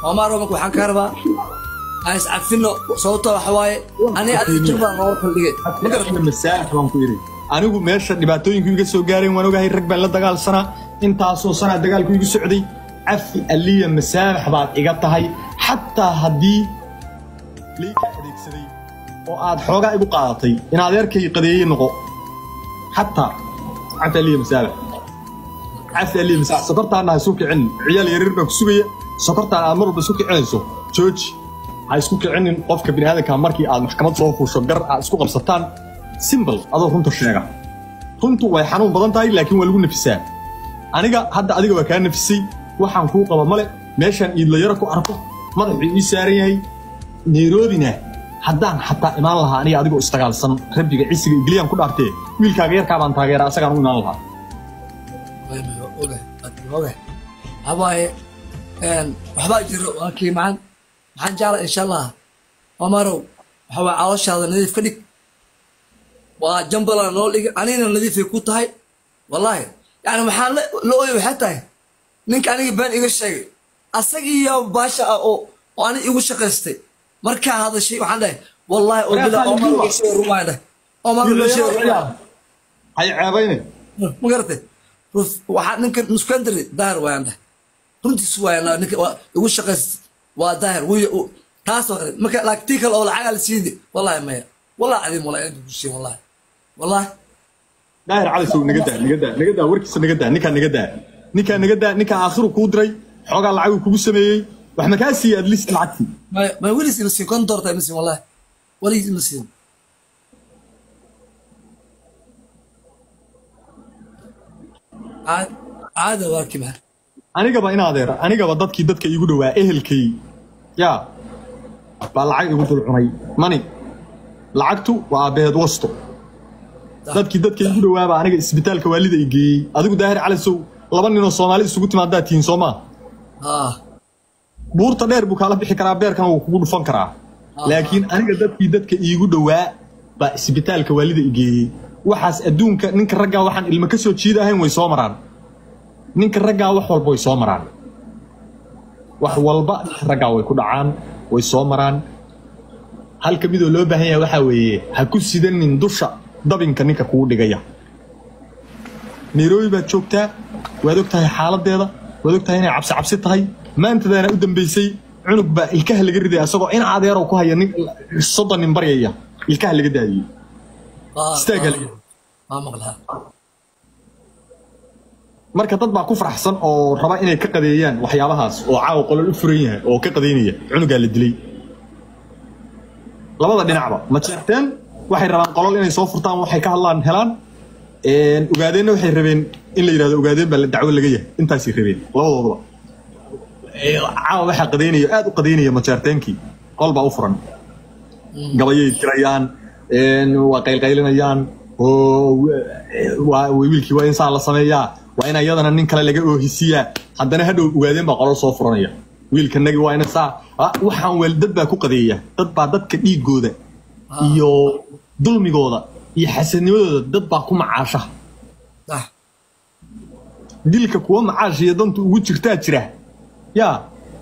omaro marka waxaan kaa rabaa aan iscafino sababtoo waxa waaye aniga adiga jir baan nooga kaldhigay ma garata masaalix baan ku yidhi anigu meesha dhibaatooyinku iga soo gaareen waan ogahay rag baan la dagaalsanaa intaasoo sanaa dagaalku igu socday cafi aliya masaamax baad iga tahay xataa haddii layka adeegsaday oo aad xoogaa igu qaadatay in adeerkay qadeeye noqo xataa cafi aliya masaamax cafi aliya masaamax sokortaana ha isu kicin ciyaal yaryar baa ku sugaya sokortaan aad mar walba isu kicinayso jooji ha isku kicinin qofka biniaadanka markii aad maxkamad soo fuusho gar aad isku qabsataan simbal adoo runta sheega runtu way xanuun badan tahay laakiin waa lagu nafisaa aniga hadda adiga waa kaa nafisay waxaan kuu qaba male meeshaan iidlayaro ku arko madaxuu ii saaran yahay nairobina haddaan xataa imaan lahaa aniga adigoo isdagaalsan rabbiga cisiga igliyaan ku dhaartee wiilkaaga yarkaa baan taageeraa asagaan u imaan lahaa habaaye waxbaa jiro waa kii macaan maxaan jecla insha allah omarow waxa waa calooshaada nadiif ka dhig waa jambala noo dhigi anigana nadiifay ku tahay wallaahi yani waxaan la ooyay waxay tahay ninka aniga been iga sheegay asagiiyo baasha ah oo oo aniga igu shaqaystay markaa hadashay waxaan dhahay wallaahi oo bila omar gashay rumaan dhahay omar gashay rumaan hay ceebayne ma garatay ruf waxaa ninka nuskandari daahir waayaan dhahay runtiis waayaan ninka waa igu shaqaystay waa daahir wiya taas oo kale marka laakiin tii kale oo lacagaa la siidi wallaahi maya wallahi cadiim wallahi inta kusii wallaahi wallaahi daahir cali sow naga daa naga daa naga daa warkiisa naga daa ninkaa naga daa ninkaa naga daa ninkaa aakhiru kuu diray xoogaa lacaguu kugu sameeyey wax ma kaa siiyey at least lacagtii ma ma weligiis ima siin konton doorta ima siin wallaahi weligiis ima siin caad caada waa kimaa anigaba in adeer anigaba dadkii dadka iigu dhowaa ehelkay yaa baa lacag igu dul cunay mani lacagtu waa aabbaheed wasto dadkii dadka iigu dhowaabaa aniga isbitaalka waalida i geeyey adigu daahir calisow laba ninoo soomaali isugu timaadaa tihiin soo maa ah buurta dheer buu kaala bixi karaa beerkana wuu kugu dhufan karaa laakiin aniga dadkii dadka iigu dhowaa baa isbitaalka waalida i geeyey waxaas adduunka ninka raggaa waxaan ilmo ka soo jiida ahayn way soo maraan ninka raggaa wax walba way soo maraan wax walba ninka raggaa way ku dhacaan way soo maraan halka midoo loo baahan yahay waxaa weeye ha ku sidanin dusha dabinka ninka kugu dhigaya nairobi baad joogtaa waad og tahay xaaladeeda waad og tahay inay cabsi cabsi tahay maantadaana u dambaysay cunug baa ilkaha laga ridaya asagoo in adeerow ku haya nin soddon nin baryaya ilkaha laga daadiyey ah Istaag hal. waa maqlaa marka dad baa ku faraxsan oo raba inay ka qadeeyaan waxyaabahaas oo caawa qolol u furan yahay oo ka qadeynaya cunugaa la dilay labada dhinacba ma jeerteen waxay rabaan qolol inay soo furtaan waxay ka hadlaan helaan Een, ogaadeenna waxay rabeen in la yidhahdo ogaadeen baa la dacwo laga yahay intaasay rabeen labadoodaba Ee, caawa waxaa qadeynaya aad u qadeynaya majeerteenkii qol baa u furan gabayay tirayaan een, waa qaylqaylinayaan oo eh, waa wiilkii waa in saa la sameeyaa waa in ayadana nin kale laga oohisiyaa haddana hadhow ogaadeen baa qolol soo furanaya wiilkanagi waa in saa ah, waxaan weel dad baa ku qadeeya dad baa dadka dhiigooda iyo dulmigooda iyo xasadnimadooda dad baa ku macaasha ah dilka kuwa macaash iyo danta ugu jirtaa jira yaa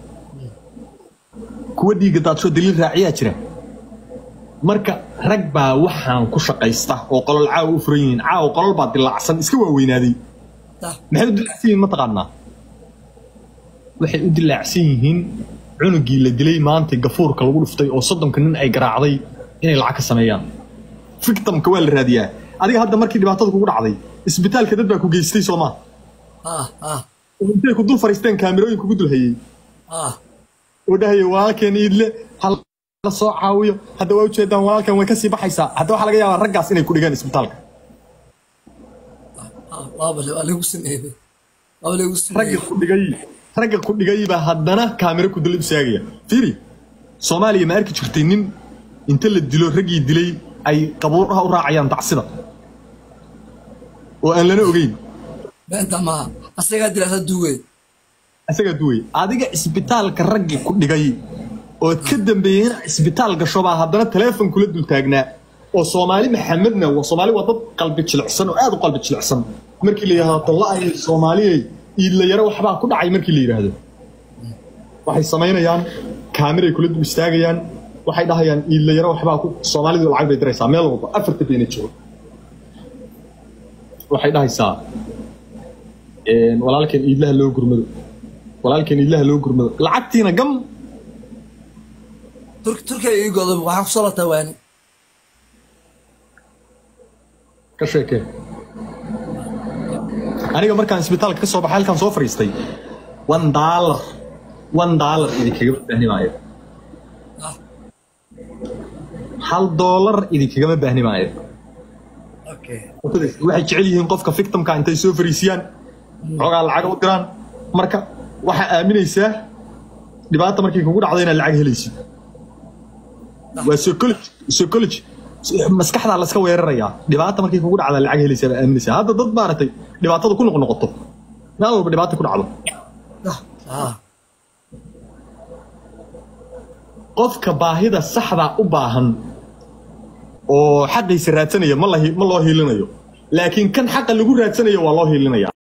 kuwa dhiigga daadsho daliil raaciyaa jira marka rag baa waxaan ku shaqaysta oo qolol caawa u furan yihiin caawa qolol baa dilaacsan iska waaweynaaday ah maxay u dilaacsan yihiin mataqaanaa waxay u dilaacsan yihiin cunugii la dilay maanta gafuurka lagu dhuftay oo soddonka nin ay garaacday inay lacag ka sameeyaan victimka waa la raadiyaa adiga hadda markii dhibaatada kugu dhacday isbitaalka dad baa ku geystay soo maa ah ah oo intay ku dul fariisteen kaamirooyin kugu dul hayay ah oo dhahaya walaalkeen iidle hal la soo caawiyo hadda waa ujeedaan walaalkan way kasii baxaysaa hadda waxaa laga yaabaa raggaas inay ku dhigaan isbitaalka ah waaba le- waa lagu sameeyey waaba lagu ragga sameeyey ku dhigay ragga ku dhigay baa haddana kaamiro ku dul istaagaya fiiri soomaaliya ma arki jirtay nin inta la dilo raggii dilay ay qabuuraha u raacayaan tacsida oo aan lana ogeyn beenta maaha asagaa dilasa duugeed isagaa duway adiga isbitaalka raggii ku dhigay oo ka dambeeyey inaa isbitaal gasho baa haddana taleefon kula dul taagnaa oo soomaali maxamedna waa soomaali waa dad qalbi jilicsan oo aad u qalbi jilicsan markii la yidhahdo talla ay soomaaliyey iidlayaro waxbaa ku dhacay markii la yidhaahdo waxay samaynayaan kaamiray kula dul istaagayaan waxay dhahayaan iidlayaro waxbaa ku soomaalidu lacag bay diraysaa meel walba afarta beena joogo waxay dhahaysaa een, walaalkeen iidlaha loo gurmado walaalkeen iidlaha loo gurmado lacagtiina gam Tur- turkiga ii godo waxaa kusoo lataa waani ka sheekee aniga markaan isbitaalka ka soo baxay halkaan soo fadhiistay one dollar one dollar idinkagama baahni maayo Ah, hal dollar idinkagama baahni maayo okay waxay jecel yihiin qofka victimka intay soo fariisiyaan xoogaa lacag u diraan marka waxaa aaminaysaa dhibaata markay kugu dhacdo inaad lacag helaysid waa psychology psychology maskaxdaa laska weerarayaa dhibaata markay kugu dhacda lacag helaysaa baa aaminaysaa hadda dad maaragtay dhibaatada ku noqnoqoto meel walba dhibaata ku dhacdo ah qofka baahida saxda u baahan oo xaqiisa raadsanaya ma la hi- ma loo hiilinayo laakiin kan xaqa lagu raadsanayo waa loo hiilinaya